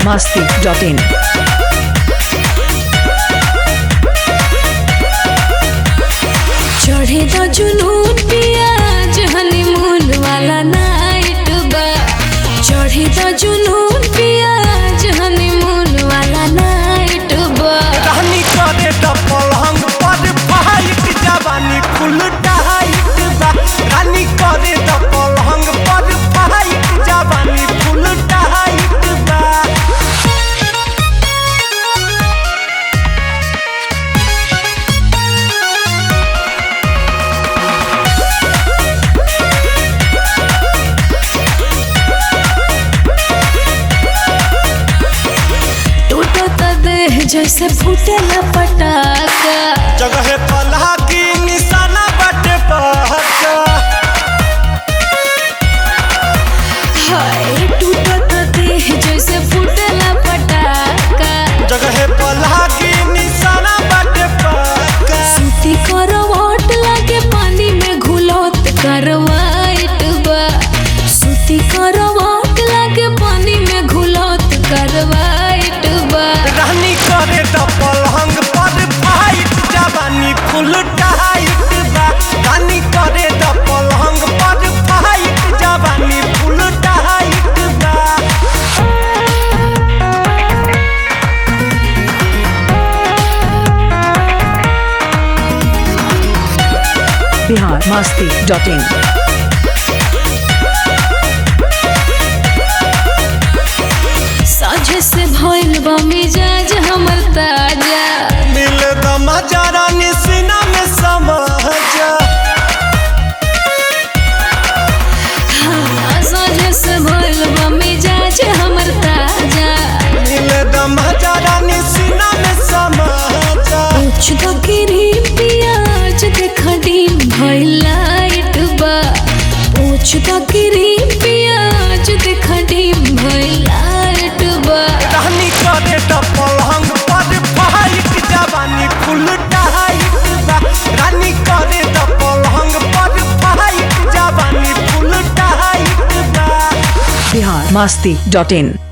masti.in. चढ़े द जुनून पियाज हनीमून वाला नाइट बा चढ़े द जुनून पियाज हनीमून वाला नाइट बा रानी करे त पलंग पर फाइट जवानी फुल टाइट बा रानी करे त पलंग पर फाइट जवानी फुल टाइट बा टूटो त देह जैसे फूटेला पटाखा जगह पलहा की निशाना बटे पहका हाय टूटो त देह जैसे फूटेला पटाखा जगह पलहा की निशाना बटे पहका सूती करवाट लागे पानी में घुलत करवाइट बा सूती करवाट लागे पानी में घुलत करवाइट बा रानी करे त पलंग पर फाइट जवानी फुल टाइट बा रानी करे त पलंग पर फाइट जवानी फुल टाइट बा Bihar masti.in. साझे से भइल बा मिजाज हमर ताजा मिल द मजा रानी सीना में समझा हाँ, साझे से भइल बा मिजाज हमर ताजा मिल द मजा रानी सीना में समझा पूछ दो गिरी पियाज देखा डीम भइल लाइट बा पूछ दो गिरी पियाज देखा डीम भइल लाइट बा रानी करे त पलंग पर फाइट जवानी फुल टाइट बा रानी करे त पलंग पर फाइट जवानी फुल टाइट बा Bihar masti.in.